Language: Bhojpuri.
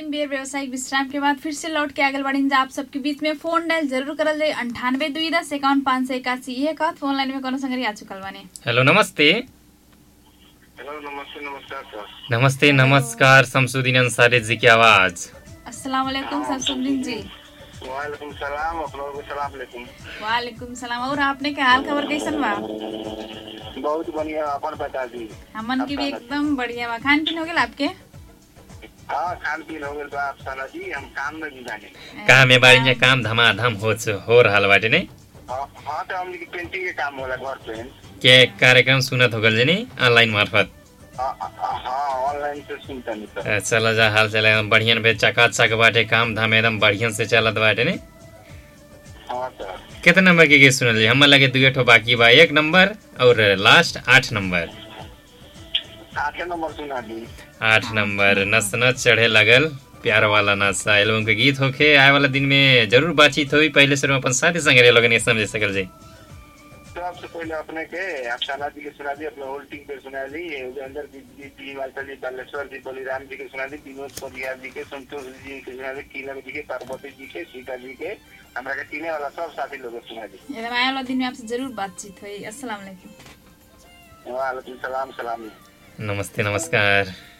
तीन बेर व्यवसायिक विश्राम के बाद फिर से लौट के आगल बढ़ी आप सबके बीच में फोन डायल जरूर करल जाए अंठानवे दुई दस इक्यावन पाँच सौ इक्यासी ये कहत फोन लाइन में कोनो संगरी आ चुकल बानी हेलो नमस्ते हेलो नमस्ते नमस्कार सर नमस्ते नमस्कार शमसुद्दीन अंसारी जी की आवाज अस्सलाम वालेकुम सरसुद्दीन जी वालेकुम सलाम अपनों को सलाम अलैकुम वालेकुम सलाम और आपने के हाल खबर कैसन बा बहुत बढ़िया अपन बता दी हमन की भी एकदम बढ़िया बा खान पीन हो गेल आपके हाँ खान पीन हो गए तो आप साला जी हम काम में भी जाने काम में बारी में काम धमाधम हो हो रहल बाटे ने हाँ हाँ, तो हमने की पेंटिंग के काम होला घर पे के कार्यक्रम सुनत हो गल जनी ऑनलाइन मार्फत हाँ हाँ, हाँ ऑनलाइन से सुनता नहीं सर अ, चल जा हाल चल एकदम बढ़िया बे चकाचक बाटे काम धाम एकदम बढ़िया से चलत बाटे ने हाँ सर कितना नंबर के गीत सुनल जी हमर लगे दुए ठो बाकी बा एक नंबर और लास्ट आठ नंबर आठे नंबर सुना दी आठ नंबर नस नस चढ़े लगल प्यार वाला नशा एल्बम के गीत होखे आए वाला दिन में जरूर बातचीत होई पहले से अपन साथी संगे लोगन ये समझ सकल जी सबसे पहले अपने के आप साला जी के सुना दी अपने होल्डिंग पे सुना दी उदयंदर जी जी टी वालता जी बालेश्वर जी बलिराम जी के सुना दी विनोद परियार जी के संतोष जी के सुना दी कीलक जी के पार्वती जी के सीता जी के हमरा के तीने वाला सब साथी लोग के सुना दी एकदम आए वाला दिन में आपसे जरूर बातचीत हुई अस्सलाम वालेकुम वालेकुम सलाम सलाम नमस्ते नमस्कार